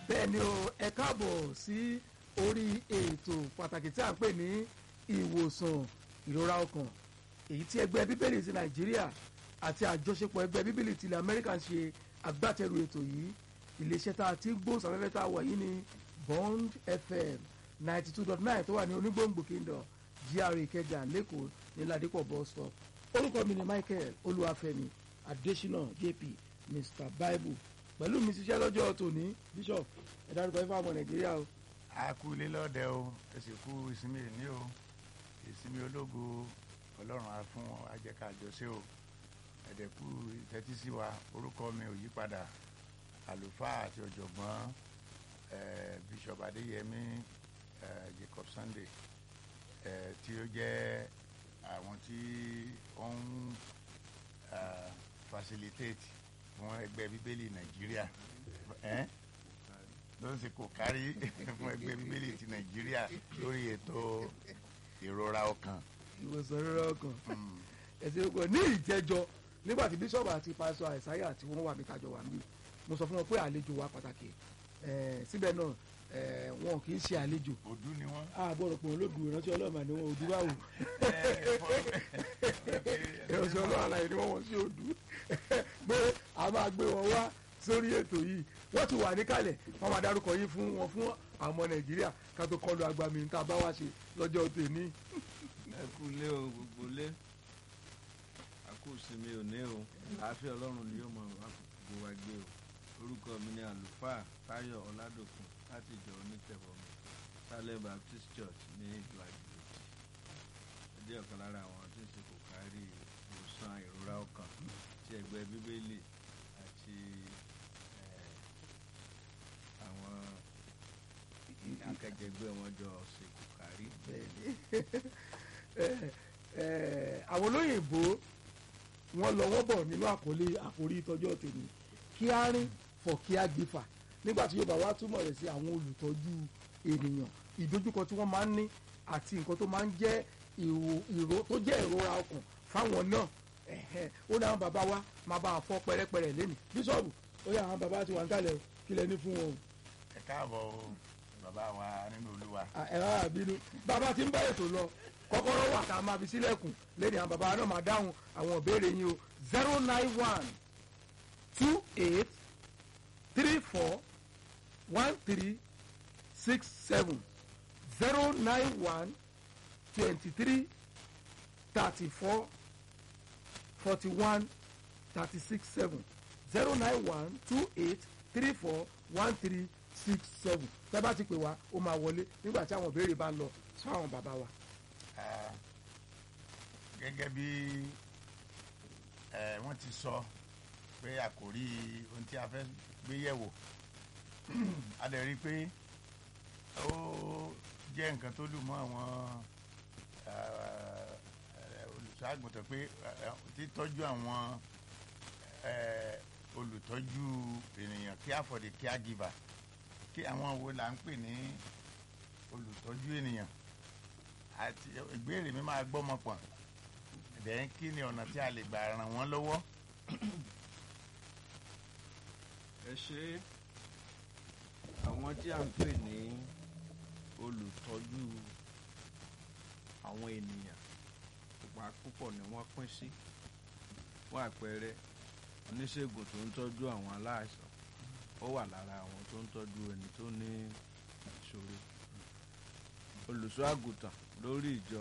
bẹ́ẹ̀ ni o ẹ káàbọ̀ sí orí ètò pàtàkì tí a ń pè ní ìwòsàn ìrora ọkàn èyí tí ẹgbẹ́ bíbélì ti nàìjíríà àti àjọṣepọ̀ ẹgbẹ́ bíbélì ti ilẹ̀ amẹ́ríkà ń ṣe agbátẹrù ètò yìí iléeṣẹ́ tá a ti gbóhùnsáfẹ́fẹ́ tá a wà yìí ní bond fm ninety two dot nine tó wà ní onígbòǹgbò kingdom gra ìkẹjà lẹ́kọ̀ọ́ ní ládìpọ̀ bus stop orúkọ mi ni michael olúwàfẹ́mi adésínà jp mr bible pẹ̀lú mi ṣiṣẹ́ lọ́jọ́ tòní bishop ẹ dárúkọ ifá ọmọ nàìjíríà o. a kú ilé lọ́dẹ o ẹ sì kú ìsinmi ìní o ìsinmi ológo ọlọ́run á fún ajẹ́ka àjọṣe o ẹ̀dẹ̀kú ìtẹ́tí sí wa orúkọ mi ò yí padà àlùfáà àti ọ̀jọ̀gbọ́n bishop adéyẹmí jacob sunday tí ó jẹ́ àwọn tí ó ń facilitate fún ẹgbẹ́ bíbélì nàìjíríà ló ń ṣe kò kárí fún ẹgbẹ́ bíbélì ti nàìjíríà lórí ètò ìrora ọkàn. ìwòsàn ìrora ọkàn ẹsẹ̀ ọkọ̀ ní ìjẹ́jọ́ nígbà tí bíṣọ̀bù àti pásọ àìsáyà tí wọ́n wà mí kájọ wà mí mo sọ fún wọn pé àlejò wa pàtàkì síbẹ̀ náà wọn kì í ṣe àlejò. òdú ni wọn. a gbọ́dọ̀ pọ̀ olóògùn ìrántí ọlọ́mà ni wọn òdú bá wò. ìrántí ọlọ́mà ni wọ́n wọ́n sí òdú pé a máa gbé wọn wá sórí ètò yìí wọ́n ti wà níkàlẹ̀ wọ́n máa dárúkọ yìí fún wọn fún àwọn ọmọ nàìjíríà ká tó kọlu agbami tá a bá wá ṣe lọ́jọ́ tèmi. ẹ kú lé o gbogbo lé àkú sinmi ò ní o àáfíà ọlọ́run ni yóò mọ àgbo wa gbé o orúkọ mi ni àlùfáà táyọ̀ ọládòkun láti ìjọ onítẹ̀bọmi salem baptist church ní ìlú àjèjì ó jẹ́ ọ̀kan lára àwọn tí ń ṣe kò kárí ìwòsàn ìrora ọkàn tí ẹgbẹ́ bíbélì àti àwọn akẹgbẹ́ wọn jọ ṣe kò kárí. àwọn olóyìnbó wọn lọ wọ́n bọ̀ nínú àkọlé àkórí ìtọ́jú tèmi kí á rìn fọ̀ kí á gbé fà nígbà tí yorùbá wa túmọ̀ rẹ̀ sí àwọn olùtọ́jú ènìyàn ìdojúkọ tí wọ́n máa ń ní àti nǹkan tó máa ń jẹ́ ìró tó jẹ́ ìrora ọkàn fáwọn náà ó ní àwọn bàbá wa máa bá a fọ́ pẹ́rẹ́pẹ́rẹ́ lẹ́nu bíṣọ̀bù ó yà àwọn bàbá ti wà ń kalẹ̀ kí lẹ ní fún wọn o. ẹ káàbọ̀ o bàbá wa nínú olúwa. ẹ rárá bínú bàbá tí ń bá ètò lọ kọ́kọ́rọ́ wà tá a máa fi sílẹ̀kùn lẹ́nu àwọn bàbá náà máa dáhùn àwọn ìbéèrè yín o zero nine one two eight three four one three six seven zero nine one twenty three thirty four forty one thirty six seven zero nine one two eight three four one three six seven tẹ́ bá ti pè wá ó máa wọlé nígbà tí àwọn ìbéèrè bá ń lọ fáwọn bàbá wa. gẹ́gẹ́ bí wọ́n ti sọ pé àkòrí ohun tí a fẹ́ gbé yẹ̀wò a lè rí i pé ó jẹ́ nǹkan tó lù mọ́ àwọn olùṣọ́àgùntàn pé títọ́jú àwọn olùtọ́jú ènìyàn care for the caregiver kí àwọn wo là ń pè ní olùtọ́jú ènìyàn àti ìbéèrè mi máa gbọ́mọ pọ̀ dẹ́n kí ni ọ̀nà tí a lè gbà ràn wọ́n lọ́wọ́. ẹ ṣe àwọn tí a ń pè ní olùtọ́jú àwọn ènìyàn pupa púpọ̀ ni wọ́n pín sí fún àpẹẹrẹ oníṣègùn tó ń tọ́jú àwọn aláìsàn ó wà lára àwọn tó ń tọ́jú ẹni tó ní ìṣòro olùṣọ́ àgùntàn lórí ìjọ